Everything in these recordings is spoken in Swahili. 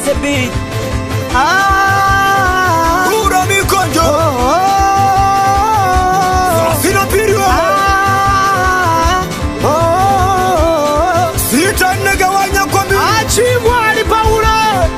the beat. Ah, Kura mikonjo oh, oh, sina piriwe ah, oh, sita negawanya kwa mbili Achimwali Paulo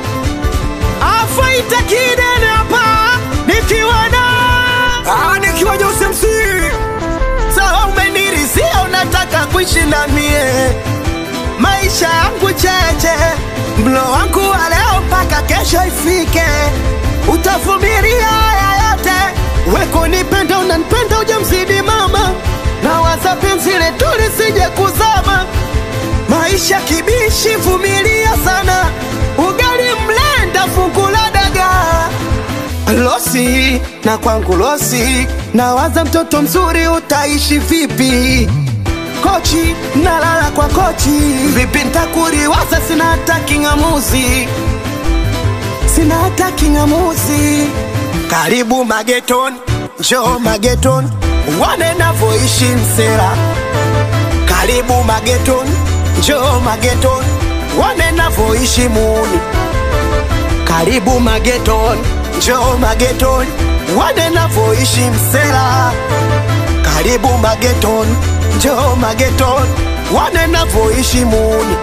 afaita kidene hapa nikiwa na Ah, nikiwa Jose MC sawa, umenirisia unataka kuishi na mie maisha yangu cheche, mlo wangu wa leo mpaka kesho ifike, utavumilia haya yote, weko nipenda, unanipenda ujamzidi mama, na waza penzi letu lisije kuzama maisha kibishi, vumilia sana, ugali mlenda, fungu la dagaa losi na kwangu losi, nawaza mtoto mzuri utaishi vipi? Kochi nalala kwa kochi, vipi ntakuriwaza? Sina hata king'amuzi, sina hata king'amuzi. Karibu mageton, njoo mageton, wane navoishi msera. Karibu mageton, njoo mageton, wane navoishi muni karibu mageton, njoo mageton, wane navoishi msela. Karibu mageton, njoo mageton, wane navoishi muni.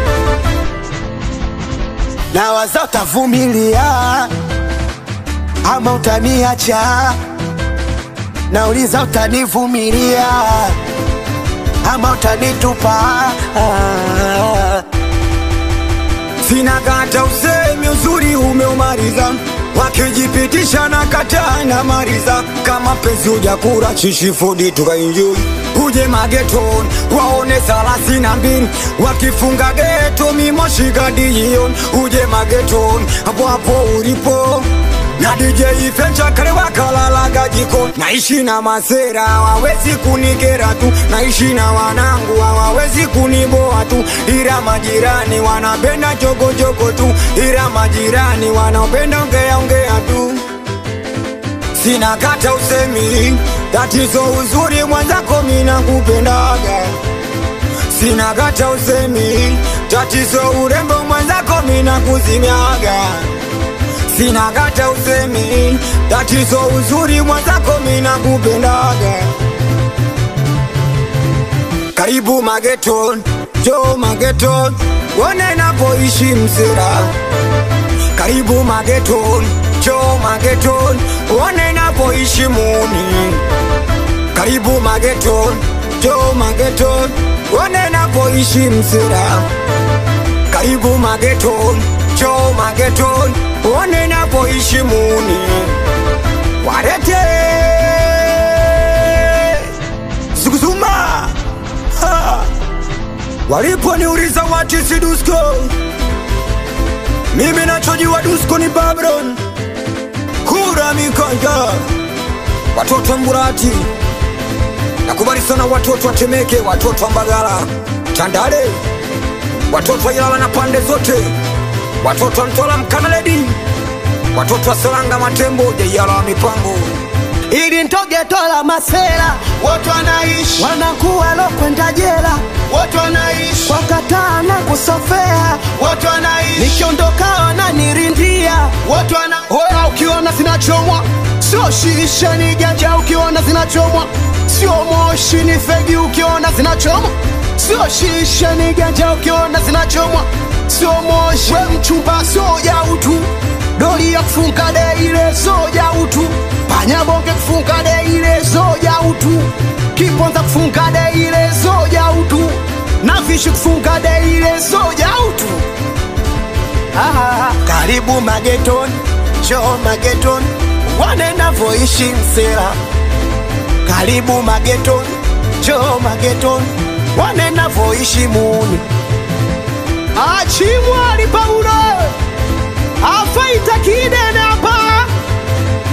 Na waza utavumilia ama utaniacha, nauliza utanivumilia ama utanitupa ah. sina kata usemi uzuri umeumaliza wakijipitisha na kata na mariza kama penzi ujakura chishifudi tukainjui uje mageton waone thelathini na mbili wakifunga geto mimoshikadijion uje mageton hapo hapo ulipo na DJ Fencha kale wakalalaga jiko naishi na masera hawawezi kunikera tu naishi na wanangu hawawezi kuniboa tu ila majirani wanapenda jogojogo tu ila majirani wanapenda ongea ongea tu sina kata usemi tatizo uzuri mwenzako mina kupendaga sina kata usemi tatizo urembo mwenzako mina kuzimiaga sina kata usemi tatizo uzuri mwenzako mina kupendaga karibu mageton jo mageton wone napoishi msera karibu mageton jo mageton wone napoishi muni karibu mageton jo mageton wone napoishi msera karibu mageton jo mageton wone napoishi muni warete zuguzuma Ha! waliponiuliza watisi dusko mimi nachojua dusko ni babron kura mikanja watoto wa mburati nakubali sana watoto wa temeke watoto wa mbagala tandale watoto wa ilala na pande zote watoto wa mtola mkanaledi watoto wa selanga matembo jaiyala wa mipango ili ntogetola masela watu wanaishi wanakuwa lokwenda jela watu wanaishi wakataa na kusofea watu wanaishi nikiondoka wananirindia watu wana Oya, ukiona zinachomwa sio shisha ni ganja, ukiona zinachomwa sio moshi ni fegi, ukiona zinachomwa sio shisha ni ganja, ukiona zinachomwa sio moshi. We mchumba soja utu, doli ya kufunga de ile soja utu, panyabonge kufunga de ile soja utu, kiponza kufunga de ile soja utu, na vishi kufunga de ile soja utu. Ah, karibu mageton, njoo mageton, wane navoishi msera. Karibu mageton, njoo mageton, wane navoishi muni. Achimwali Paulo afaita kidene hapa,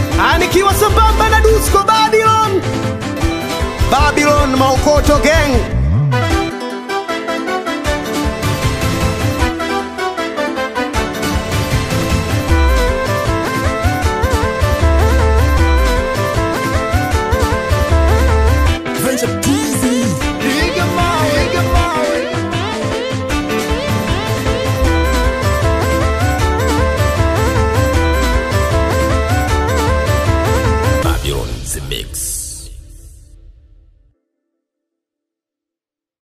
anikiwa sambamba na Dusko Babylon, Babylon Maukoto Gang.